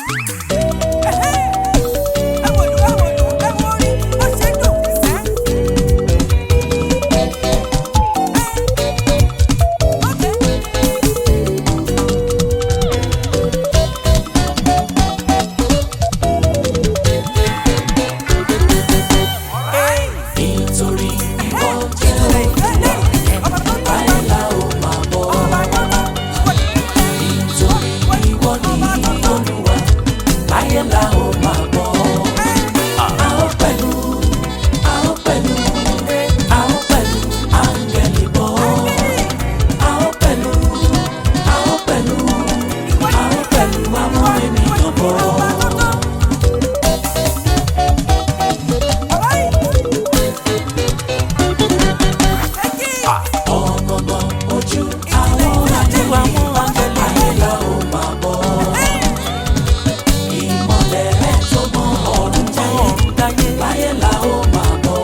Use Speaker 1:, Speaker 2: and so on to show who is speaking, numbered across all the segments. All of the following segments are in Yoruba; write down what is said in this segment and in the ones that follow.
Speaker 1: nítorí ìwọ jẹ́ báyìí la ó máa bọ̀ nítorí ìwọ ní olúwa báyìí la ó máa bọ̀ a ó pẹ̀lú a ó pẹ̀lú a ó pẹ̀lú áńgẹ́lì bọ̀ a ó pẹ̀lú a ó pẹ̀lú a ó pẹ̀lú àwọn ènìyàn bọ̀. ọ̀nàmọ̀ ojú àwọn àjẹwà wọn ayé la ó máa bọ̀. ìmọ̀lẹ̀ rẹ̀ tó mọ ọ̀run jáyé láyé la ó máa bọ̀.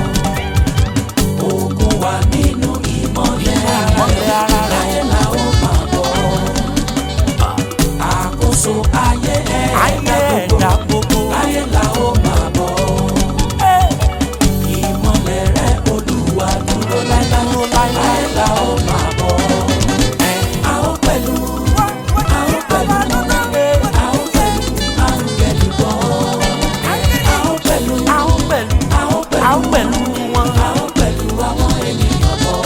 Speaker 1: ogun wà nínú ìmọ̀lẹ̀ ara rẹ̀ láyé la ó máa bọ̀. àkóso ayé ẹ̀dá gbogbo láyé la ó máa bọ̀. ìmọ̀lẹ̀ rẹ̀ olúwa dúró láéláé láyé la ó máa bọ̀. a ó pẹ̀lú a ó pẹ̀lú a ó pẹ̀lú áńgẹ́lì bọ̀. a ó pẹ̀lú a ó pẹ̀lú a ó pẹ̀lú wọn a ó pẹ̀lú àwọn ènìyàn bọ̀.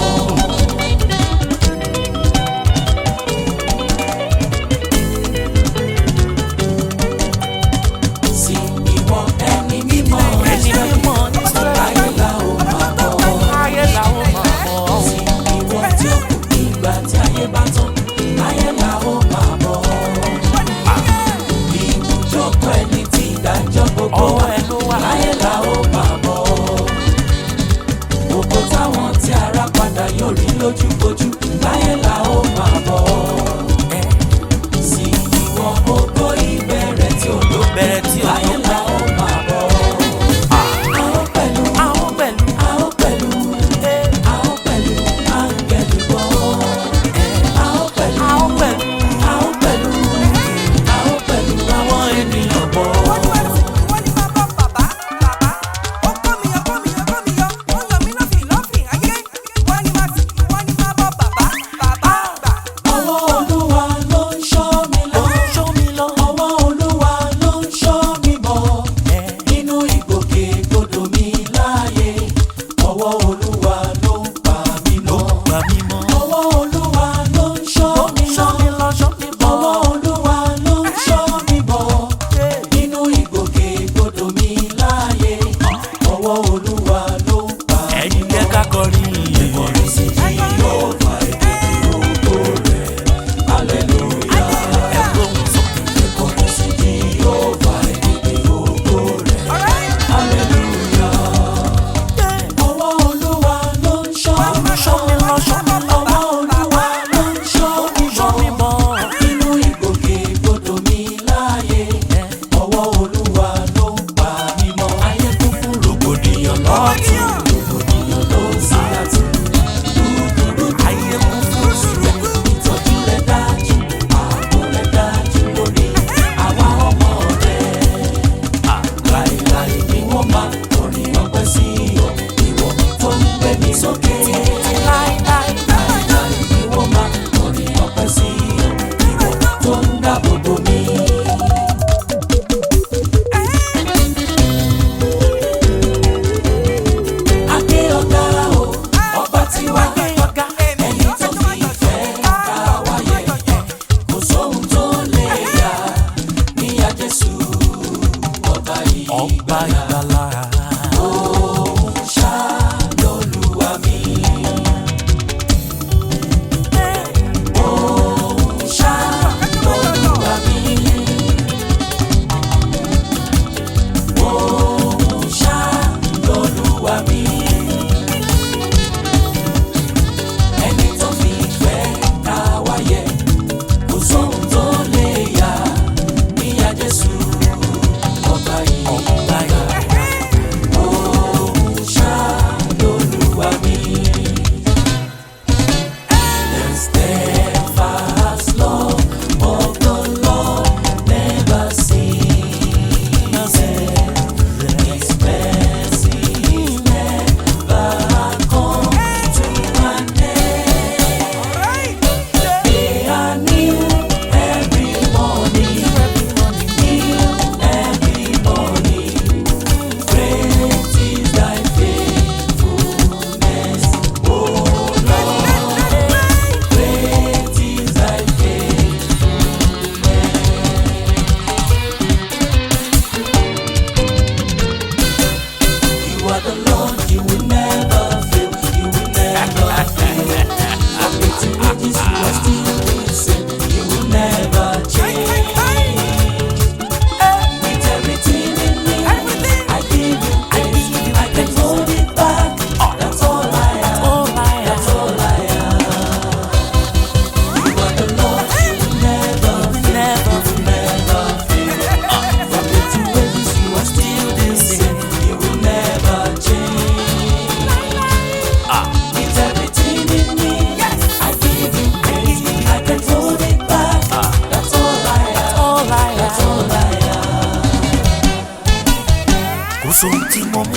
Speaker 1: sí ìwọ ẹni mímọ́
Speaker 2: Ẹni mímọ́
Speaker 1: láyé la ó máa bọ̀.
Speaker 2: ayé làwọn máa bọ̀.
Speaker 1: sí ìwọ tí ó kù ìgbà tí ayé bá tán láyé la ó máa bọ̀. ibùjókòó ẹni tí ìdájọ́ gbogbo
Speaker 2: Ọwọ́ ẹ ló wà.
Speaker 1: láyé la ó máa bọ̀. gbogbo táwọn tí ara padà yóò rí lójúkojú láyé la ó máa bọ̀. sí ìwọ gbogbo ìbẹ̀rẹ̀ tí ó ló
Speaker 2: Bẹ̀rẹ̀ tí ò
Speaker 1: láyé la ó máa bọ̀. a ó pẹ̀lú
Speaker 2: àwọn pẹ̀lú
Speaker 1: a ó pẹ̀lú a ó pẹ̀lú áńgẹ́lì bọ̀. a ó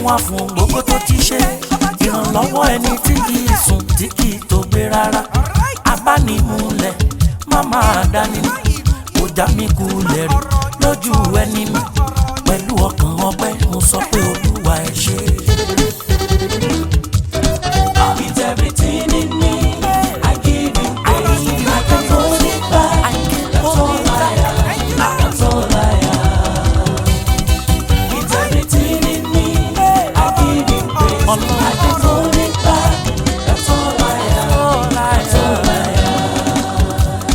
Speaker 2: wá fún gbogbo tó ti ṣe ìrànlọ́wọ́ ẹni tí kì í sùn tí kì í tó gbé rárá abánimúlẹ̀ má máa dání kò já mi kulẹ̀ rí lójú ẹni mi pẹ̀lú ọkàn ọpẹ́ mo sọ pé olúwa ẹ ṣé.
Speaker 1: With everything in me, I give you praise. I can hold it back. That's all I am. That's all I am. With everything in me, I give you praise. I can hold it back. That's all I am. That's all I am.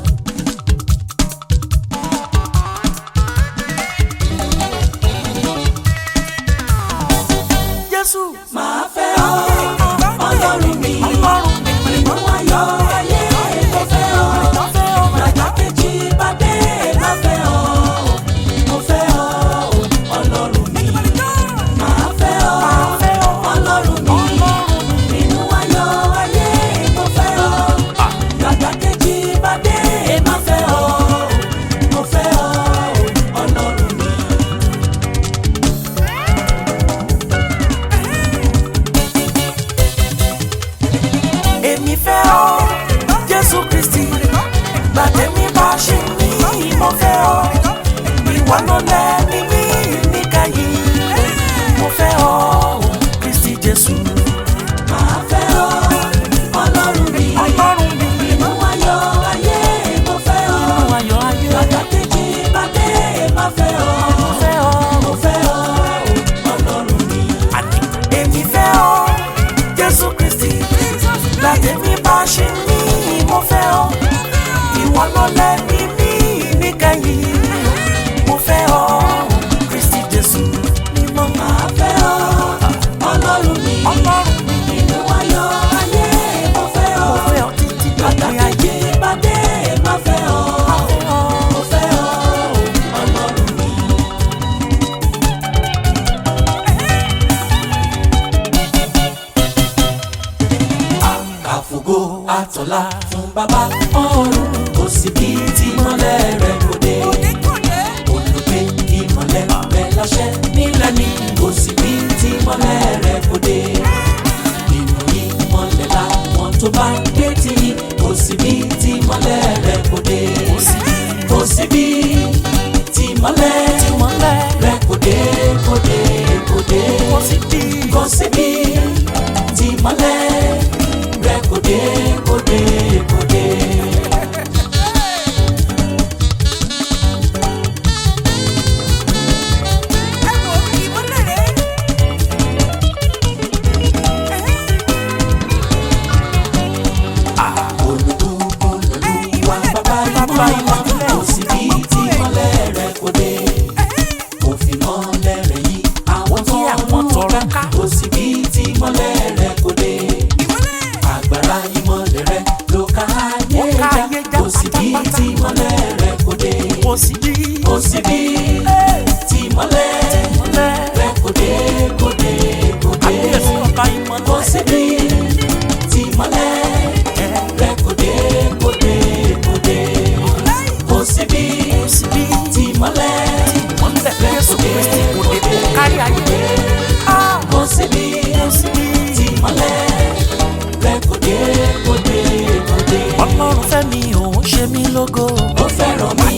Speaker 2: Jésù
Speaker 1: Màá fẹ́ ọ, Ọlọ́run mi.
Speaker 2: ọlọ́run mi
Speaker 1: Nínú ayọ̀ ayé mo fẹ́ ọ. Ràjà kejì bá dé má fẹ́ ọ. Mo fẹ́ ọ, Ọlọ́run mi. Màá fẹ́ ọ, Ọlọ́run mi. Nínú ayọ̀ ayé mo fẹ́ ọ. Ràjà kejì bá dé má fẹ́ ọ. Mo fẹ́ ọ, Ọlọ́run mi.
Speaker 2: èmi fẹ́ ọ jésù kristi gbàtẹ́mi bá ṣe mí mo fẹ́ ọ ìwọ ló lẹ́ni mí níkàyí mo fẹ́ ọ kristi jésù
Speaker 1: Màá fẹ́ ọ, Ọlọ́run mi.
Speaker 2: ọlọ́run mi
Speaker 1: Nínú ayọ̀ ayé mo fẹ́ ọ.
Speaker 2: nínú ayọ̀ ayé
Speaker 1: Ràjà kejì bá dé má fẹ́ ọ.
Speaker 2: mo fẹ́ ọ
Speaker 1: Mo fẹ́ ọ, Ọlọ́run mi.
Speaker 2: àní èmi fẹ́ ọ jésù kristi gbàtẹ́mi bá ṣe mí mo fẹ́ ọ ìwọ ló lẹ́ni mí níkàyí mo fẹ́ ọ kristi jésù mímọ́
Speaker 1: Màá fẹ́ ọ, Ọlọ́run mi.
Speaker 2: ọlọ́run mi.
Speaker 1: Nínú ayọ̀ ayé mo fẹ́ ọ.
Speaker 2: Mo fẹ́ ọ títí
Speaker 1: Ràjà
Speaker 2: dópin ayé.
Speaker 1: kejì bá dé má fẹ́ ọ. Mo fẹ́ ọ, Ọlọ́run mi. Àfògo àtọ̀là fún bàbá ọ̀run kò sí bí tí mọ́lẹ̀ rẹ̀ kò dé. Olùgbé ìmọ̀lẹ̀ rẹ̀ láṣẹ nílẹ̀ ni kò sí bí tí mọ́lẹ̀ rẹ̀ kò dé. Nínú ìmọ̀lẹ̀ làwọn tó bá dé tí kò sí bí tí mọ́lẹ̀ rẹ̀ kò dé. Kò sí bí tí mọ́lẹ̀
Speaker 2: Ìmọ́lẹ̀
Speaker 1: rẹ̀ kò dé kò dé kò dé.
Speaker 2: kò sí bí
Speaker 1: Kò sí bí tí mọ́lẹ̀ rẹ̀ kò dé kò dé kò dé. Olùkúkú lolúwa bàbá ìmọ̀ kò sí bí tí mọ́lẹ̀ rẹ̀ kò dé. Kò fi mọ́lẹ̀ rẹ̀ yí àwọn
Speaker 2: Yí àwọn
Speaker 1: tọrọ
Speaker 2: tọrọ
Speaker 1: ká.
Speaker 2: ká.
Speaker 1: Kò sí bí tí mọ́lẹ̀ rẹ̀ kò dé. Agbára ìmọ̀lẹ̀ rẹ̀ ló ká ayé
Speaker 2: Ó ká
Speaker 1: já.
Speaker 2: ayé já
Speaker 1: Kò sí bí
Speaker 2: pátápátá.
Speaker 1: tí mọ́lẹ̀ rẹ̀ kò dé.
Speaker 2: kò sí bí
Speaker 1: Kò sí bí tí mọ́lẹ̀
Speaker 2: ìmọ́lẹ̀
Speaker 1: rẹ̀ kò dé kò dé kò dé.
Speaker 2: àbíyèsí ọba
Speaker 1: Kò
Speaker 2: ìmọ́lẹ̀
Speaker 1: sí bí tí mọ́lẹ̀ rẹ̀ kò dé kò dé kò dé. Kò sí bí
Speaker 2: kò sí bí
Speaker 1: tí mọ́lẹ̀
Speaker 2: ìmọ́lẹ̀ Jésù Kristi kò dé kó kárí ayé. Ah,
Speaker 1: kò sí bí
Speaker 2: kò sí bí
Speaker 1: tí mọ́lẹ̀ rẹ̀ kò dé kò dé kò dé.
Speaker 2: Ọlọ́run fẹ́ mi òun ṣe mí lógo.
Speaker 1: Ó fẹ́ràn mi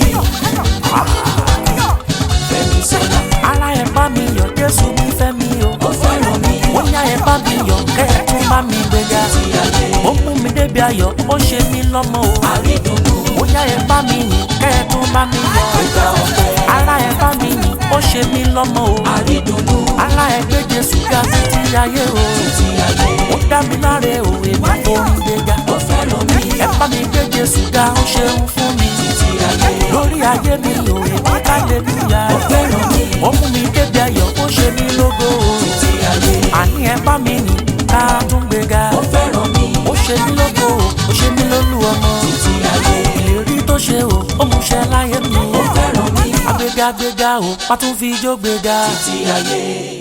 Speaker 1: fẹ́mi sọ́nà.
Speaker 2: Ara ẹ̀ bá mi yọ̀ Jésù mi fẹ́ mi o.
Speaker 1: Ó fẹ́ràn mi
Speaker 2: Ó yá ẹ̀ bá mi yọ̀ kẹ́ ẹ̀ tún bá mi gbéga.
Speaker 1: ti ayé.
Speaker 2: Ó mú mi débi ayọ̀ ó ṣe mí lọ́mọ o.
Speaker 1: Àrídùnnú
Speaker 2: Ó yá ẹ̀ bá mi yìn kẹ́ ẹ̀ tún bá mi yọ̀.
Speaker 1: ìgbà ọ̀fẹ́.
Speaker 2: Ara ẹ̀ bá mi yìn ó ṣe mí lọ́mọ o.
Speaker 1: Àrídùnnú
Speaker 2: Ara ẹ̀ gbé Jésù ga títí ayé o.
Speaker 1: ti ayé.
Speaker 2: Ó dá mi láre o, èmi kò ń gbéga.
Speaker 1: Ó fẹ́ràn mi
Speaker 2: Ẹ bá mi gbé Jésù ga, ó ṣeun fún mi.
Speaker 1: ti ayé.
Speaker 2: Lórí ayé mi o, èmi hallelujah.
Speaker 1: Ó fẹ́ràn mi
Speaker 2: Ó mú mi débi ayọ̀, ó ṣe mí lógo o.
Speaker 1: ti ayé.
Speaker 2: Àní ẹ bá mi yìn ká tún gbéga.
Speaker 1: Ó fẹ́ràn mi
Speaker 2: Ó ṣe mí lógo o, ó ṣe mí lólú ọmọ.
Speaker 1: ti ayé.
Speaker 2: Ìlérí tó ṣe o, ó mú ṣẹ láyé mi.
Speaker 1: Ó fẹ́ràn mi
Speaker 2: Agbéga gbéga o, pátún fi ijó gbéga.
Speaker 1: ti ayé.